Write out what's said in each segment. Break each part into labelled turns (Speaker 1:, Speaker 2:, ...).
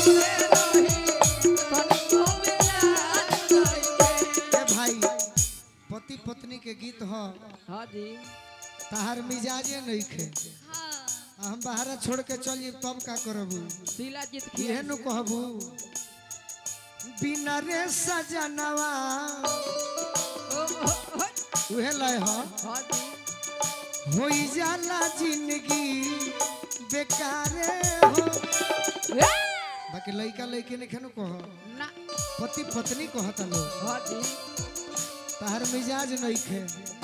Speaker 1: ए भाई पति पत्नी के गीत ह
Speaker 2: हाँ जी
Speaker 1: तहार मिजाजे नहीं खे हम बाहर छोड़ के चल जी तब का करबू
Speaker 2: शीला जीत की
Speaker 1: इहे नु कहबू बिना रे सजनवा उहे लय ह
Speaker 2: हाँ जी
Speaker 1: होई जाला जिंदगी बेकारे हो बाकी लइका लइके ने खेनु कह
Speaker 2: ना
Speaker 1: पति पत्नी कहता लो
Speaker 2: हाँ जी
Speaker 1: तहार मिजाज नहीं खे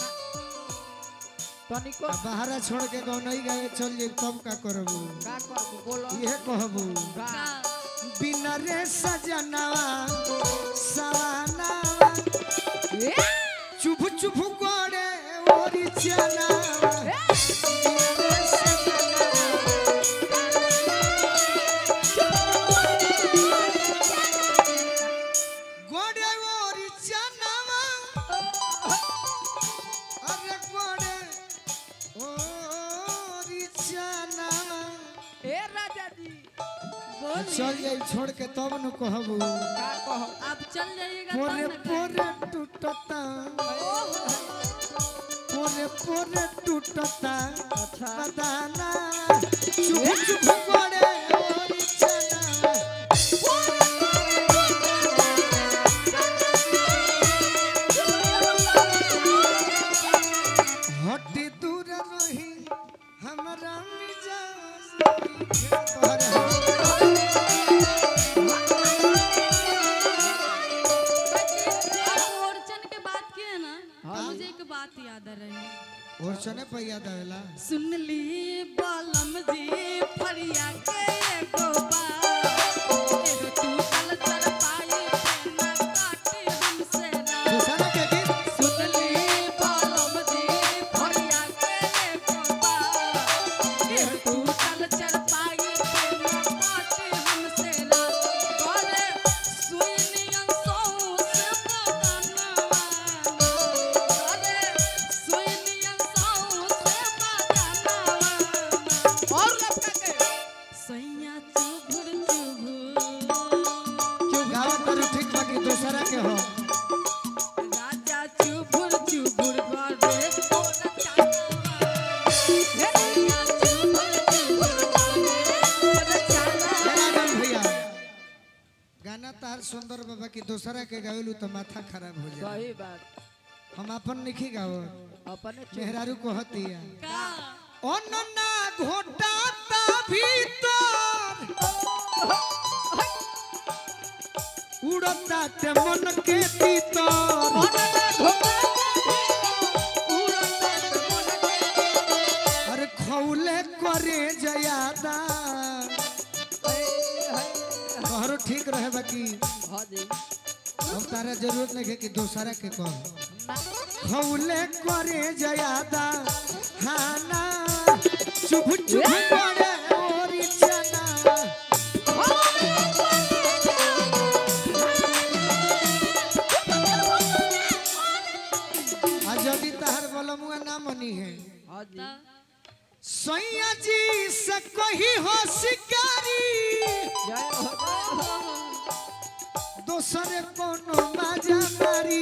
Speaker 2: तनिको
Speaker 1: आ बाहर छोड़ के गाँव नहीं गए चल जे तब का करबू
Speaker 2: का करबू बोलो
Speaker 1: इहे कहबू
Speaker 2: का
Speaker 1: बिना रे सजनवा सवाना
Speaker 2: ए
Speaker 1: चुभ चुभ गोड़े ओरी चना बिना रे सजनवा गोड़े ओरी चनावा अरे गोड़े ओरी चनावा
Speaker 2: ए राजा जी
Speaker 1: चल जाई छोड़ के तब न कहबू
Speaker 2: का कहो
Speaker 3: अब चल जाइएगा
Speaker 1: पोरे
Speaker 3: तब ना
Speaker 1: पोरे टूटता पोरे पोरे टूटता
Speaker 2: अच्छा
Speaker 1: बदाना चुप चुप गोड़े ओरी चना हटी दूर रही हमरा मिजाज तोहरे
Speaker 3: आप ओरचन के बात किए ना
Speaker 2: हाँ।
Speaker 3: मुझे एक बात याद आ रही है
Speaker 1: और सने पैया देला
Speaker 3: सुन ली बालम जी फरिया के एगो बात एगो तू कल चल पाई पे ना काटे हमसे रात
Speaker 1: दूसरा के गीत
Speaker 3: सुन ली बालम जी फरिया के एगो बात एगो तू कल चल पाई पे ना काटे हमसे रात करे सुई नियन सौ से बदनवा करे सुई नियन सौ से बदनवा
Speaker 2: और लपका के
Speaker 3: सैया चुभुर चुभुर
Speaker 1: गावा करू ठीक बाकी दूसरा के हो
Speaker 3: राजा चुभुर चुभुर करे ओरा चालवा सैया चुभुर चुभुर करे ओरा चालवा
Speaker 1: जनार्दन भैया गाना तार सुंदर बाबा की दूसरा के गावेलू तो माथा खराब हो जाए
Speaker 2: सही बात
Speaker 1: हम अपन नहीं गाओ
Speaker 2: अपने चुप
Speaker 1: मेहरारू कहतिया
Speaker 3: का
Speaker 1: অননা ঘটাতা ভিতর উড়তাতে মনকে ভিতর আর খৌলে করে জয়াদা तोहरो ठीक रहे बाकी
Speaker 2: हाँ जी
Speaker 1: हम तारा जरूरत नहीं है कि दूसरा के कह खौले करे जयादा हाना चुप चुप करे ओरी चना आ यदि तहर बलमुआ ना मनी है
Speaker 2: हाँ जी
Speaker 1: सैया जी से कही हो शिकारी
Speaker 2: जय हो जय हो
Speaker 1: दोसरे कोनो बाजा मारी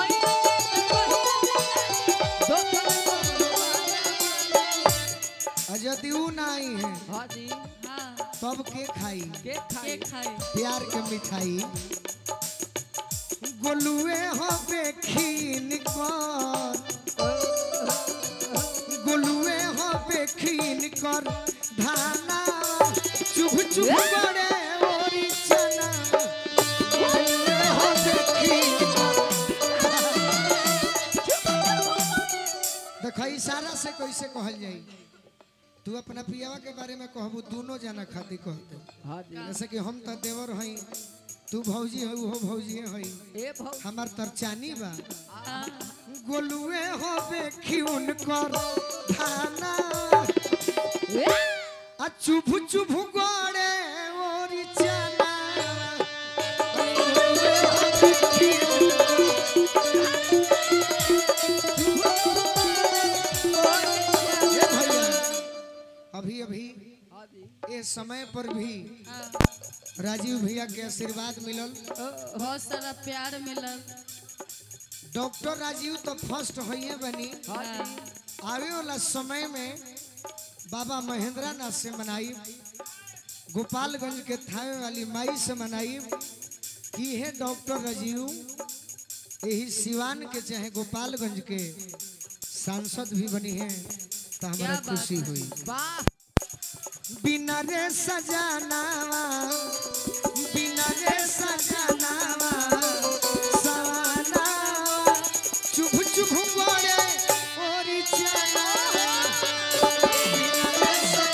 Speaker 1: आ यदि ऊ नहीं है
Speaker 2: हाँ जी
Speaker 3: हाँ
Speaker 1: तब के खाई
Speaker 2: के खाई
Speaker 3: के खाए
Speaker 1: प्यार के मिठाई गोलुए हो बेखीन कर गोलुए हो बेखीन कर धाना चुभ चुभ बड़े ओरी चना गोलुए हो बेखीन देखो इशारा से कैसे कहल जाई तू अपना पियावा के बारे में कहबू दोनों जना खातिर कहते
Speaker 2: हाँ जी
Speaker 1: जैसे कि हम तो देवर हई तू भौजी है वो भौजी हई
Speaker 2: ए भाव
Speaker 1: हमार तरचानी बा गोलुए हो बेखिउन कर धाना आ चुभ चुभ गोड़े ओरी चना गोलुए हो बेखिउन ये भैया अभी अभी
Speaker 2: हाँ जी
Speaker 1: ये समय पर भी राजीव भैया के आशीर्वाद मिलल
Speaker 3: बहुत सारा प्यार मिलल
Speaker 1: डॉक्टर राजीव तो फर्स्ट होइए बनी
Speaker 2: हाँ जी
Speaker 1: आवे वाला समय में बाबा महेंद्र नाथ से मनाई गोपालगंज के थावे वाली माई से मनाई कि है डॉक्टर राजीव यही सिवान के चाहे गोपालगंज के सांसद भी बनी है तो हमारा
Speaker 3: क्या बात
Speaker 1: खुशी
Speaker 3: है।
Speaker 1: हुई
Speaker 2: वाह
Speaker 1: बिना रे सजानावा बिना रे सजानावा सवानावा चुभ चुभ गोरे ओरी चनावा बिना रे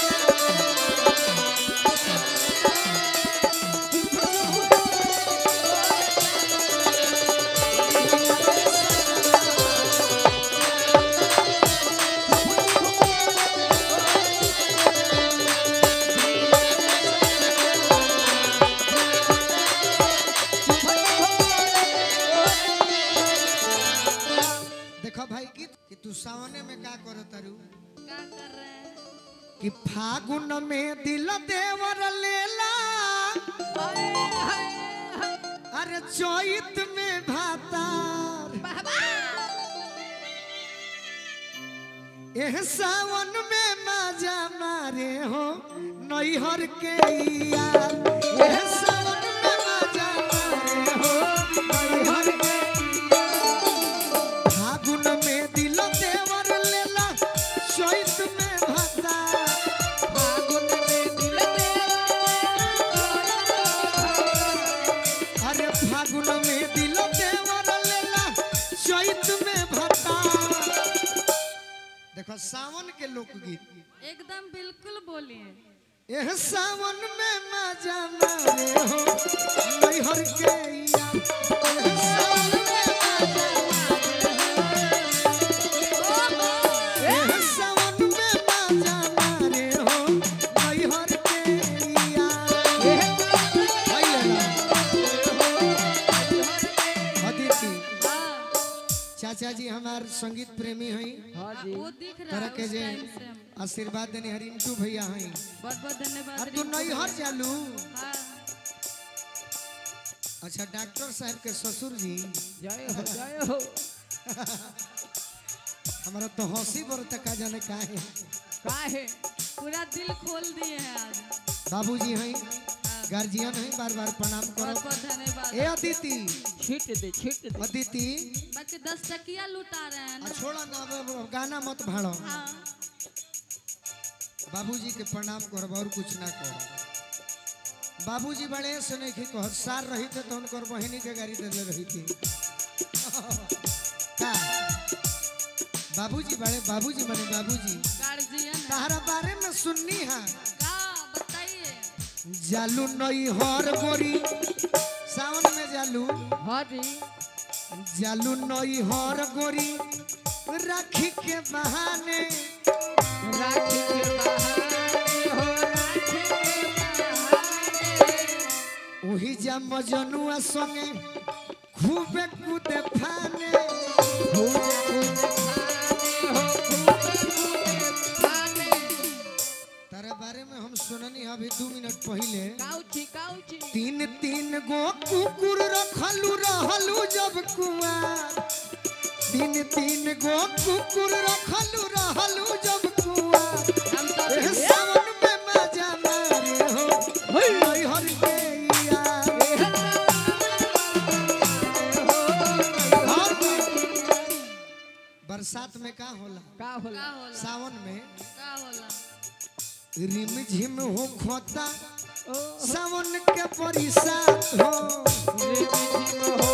Speaker 1: देखो भाई की कि तू सावने में का करो तारू
Speaker 3: क्या कर रहे हैं
Speaker 1: कि फागुन में दिल देवर लेला अरे चैत में भातार एह सावन में मजा मारे हो नैहर के यार एह सावन में मजा मारे हो नैहर के यार। फागुन में दिल देवर लेला चैत में भातार फागुन में दिल अरे फागुन में दिल देवर लेला चैत में भता देखो सावन के लोकगीत
Speaker 3: एकदम बिल्कुल बोलिए
Speaker 1: एह सावन में मजा मारे हो नैहर के यार एह सावन में मजा मारे हो। एह सावन में मजा मारे हो नैहर के यार भाई लेला। अदिति
Speaker 3: हाँ
Speaker 1: चाचा जी हमार संगीत प्रेमी हैं
Speaker 2: हाँ जी
Speaker 3: वो दिख रहा
Speaker 1: तरह
Speaker 3: है
Speaker 1: के
Speaker 3: उस
Speaker 1: जे
Speaker 3: टाइम से हम
Speaker 1: आशीर्वाद देने हरिंटू भैया हैं
Speaker 3: बहुत बहुत धन्यवाद
Speaker 1: अब तू
Speaker 3: रिंकू
Speaker 1: नैहर
Speaker 3: भैया।
Speaker 1: चालू
Speaker 3: हाँ
Speaker 1: अच्छा डॉक्टर साहब के ससुर जी
Speaker 2: जय हो जय हो
Speaker 1: हमारा तो हंसी बरता का जाने का है
Speaker 2: का है
Speaker 3: पूरा दिल खोल दिए हैं आज
Speaker 1: बाबूजी हैं
Speaker 3: हाँ,
Speaker 1: गार्जियन हैं बार बार प्रणाम
Speaker 3: बहुत
Speaker 1: करो
Speaker 3: बहुत धन्यवाद
Speaker 1: ए अदिति
Speaker 2: छीट दे छीट दे
Speaker 1: अदिति
Speaker 3: बाकी दस टकिया लुटा रहे हैं
Speaker 1: आ
Speaker 3: ना
Speaker 1: छोड़ा ना अब- अब गाना मत भाड़ो
Speaker 3: हाँ
Speaker 1: बाबूजी के प्रणाम करो और कुछ ना करो बाबूजी बड़े से नहीं कि कह सार रही थे तो उनकर बहिनी के गाड़ी दे रही थी का बाबूजी बड़े बाबूजी बने बाबूजी
Speaker 3: गार्जियन है
Speaker 1: तारा बारे में सुननी है
Speaker 3: का बताइए
Speaker 1: जालू नई हर गोरी सावन में जालू
Speaker 2: हाँ जी
Speaker 1: जालू नई हर गोरी राखी के बहाने
Speaker 2: राखी के बहाने हो राखी के बहाने
Speaker 1: वही जा मजनुआ संगे खूबे कूदे फाने
Speaker 2: खूब खूब खाने हो खूब खूब खाने
Speaker 1: तारा बारे में हम सुननी अभी दू मिनट पहले
Speaker 2: काउची काउची
Speaker 1: तीन तीन गो कुकुर रखलू रहलू जब कुआर तीन तीन गो कुकुर रखलू रहलू जब कुआर
Speaker 3: हम तो
Speaker 1: एह सावन में मजा मारे हो नैहर के यार और बरसात में का होला
Speaker 2: का होला
Speaker 3: का होला
Speaker 1: सावन में
Speaker 3: का होला
Speaker 1: रिम झिम हो खोता
Speaker 2: ओ
Speaker 1: सावन के बरसात हो
Speaker 2: रे मिठी हो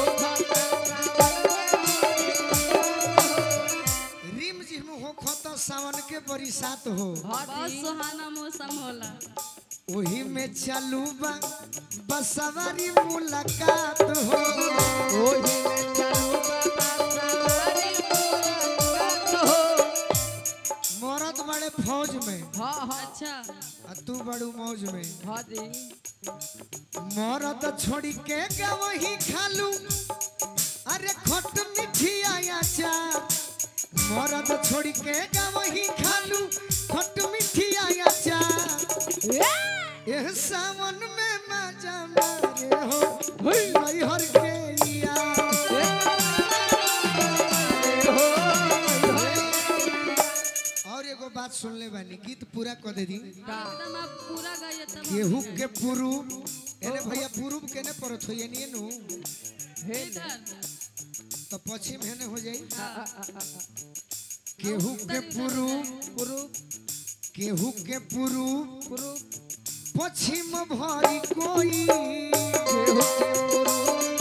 Speaker 1: रिम झिम हो खोता सावन के बरसात हो
Speaker 2: हाँ
Speaker 3: बहुत
Speaker 2: जी
Speaker 3: सुहाना मौसम होला
Speaker 1: वही में चालू बा बसवारी मुलाकात हो
Speaker 2: ओही में चालू बाबा सारी मुलाकात हो
Speaker 1: मरद बड़े फौज में
Speaker 2: हाँ हाँ
Speaker 3: अच्छा
Speaker 1: आ तू बड़ू मौज में
Speaker 2: हाँ जी
Speaker 1: मरद छोड़ी के गवही खालू अरे खट मीठी आया चार मरद छोड़ी के गवही खालू खट मीठी आया चार एह सावन में मजा नैहर के यार और एगो बात सुन ले बानी गीत पूरा कर दे दी
Speaker 3: एकदम आप पूरा गाइए तब
Speaker 1: केहू के पुरूब एने भैया पुरूब केने परत हो यानी नु
Speaker 3: इधर
Speaker 1: तो पश्चिम हेने हो जाई केहू के पुरूब
Speaker 2: पुरुष
Speaker 1: केहू के पुरूब
Speaker 2: पुरुष
Speaker 1: पश्चिम भरी कोई
Speaker 2: केहू के पुरुष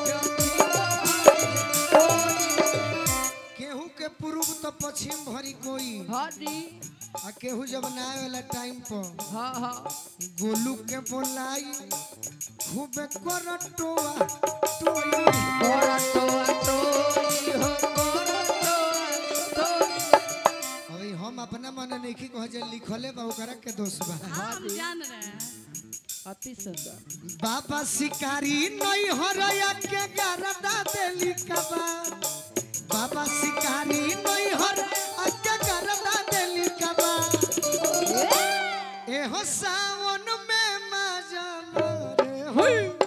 Speaker 1: केहू के पूर्व तो पश्चिम भरी कोई
Speaker 2: हाँ जी
Speaker 1: आ केहू जब ना आवे वाला टाइम पर
Speaker 2: हाँ हाँ
Speaker 1: गोलू के बोलाई खूब कर टोआ टोई
Speaker 2: गोरा टोआ टोई हो गोरा टोआ टोई
Speaker 1: अभी हम अपना मन नहीं कह जे लिखले बा ओकरा के दोष बा
Speaker 3: हम जान रहे हैं
Speaker 2: अति सुंदर
Speaker 1: बाबा शिकारी नहीं हरया के गरदा देली कबा बाबा शिकारी नहीं हर के गरदा देली कबा एहो सावन में मजा मारे होई